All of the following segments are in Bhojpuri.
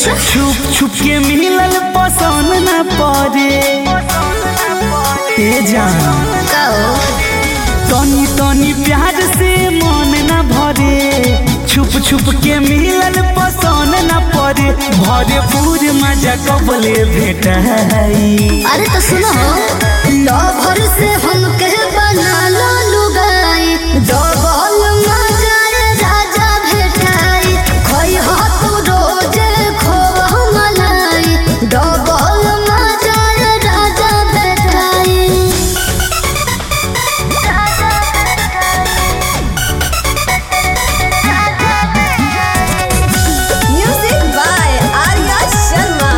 अच्छा छुप छुप के मिलल पसंद न पड़े ए जान का हो तनी तनी प्यार से मन न भरे छुप छुप के मिलल पसंद न पड़े भरे पूर मजा कबले भेट अरे तो सुनो लवर से हम कह बना लो लुगाई डबल मजाए राजा भेटाई खोई हो तू रोजे खोवा मलाई डबल मजाए राजा भेटाई Music by Arya Sharma.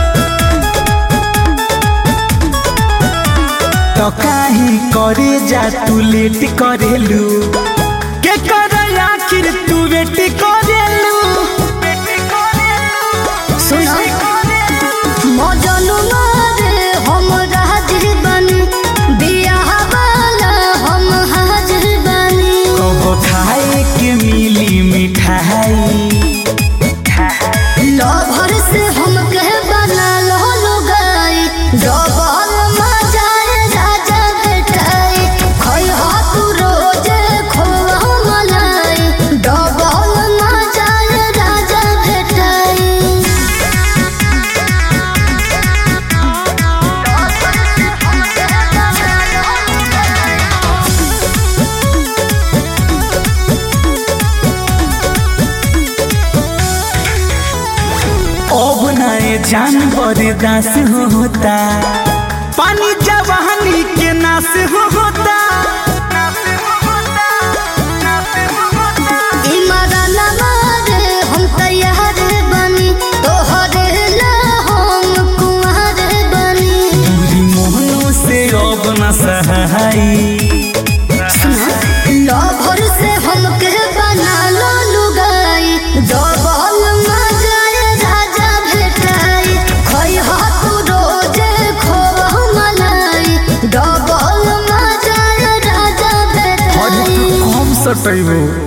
तो काहे करे जा तू लेट करेलू के कर आखिर तू वेट करेलू सुनो मजनू मारे हम राजिर बनी बियाह वाला हम हाजिर बनी कब खाए के मिली मिठाई लभर से हम कह बना लो लुगाई डबल मजाए राजा बेटाई खोई हो तू रोजे खोवा मलाई डबल मजाए राजा बेटाई अब नए जानवर दास होता पानी जवानी के नाश होता इमरान मारे हम तैयार बनी तोहरे ला हम कुंवर बनी पूरी मोहनों से अब न सहाई लभर से हम के बना लो लुगाई डबल मजाए राजा भेटाई खोई हो तू रोजे खोवा मलाई डबल मजाए राजा और भेटाई तू कम सटैबो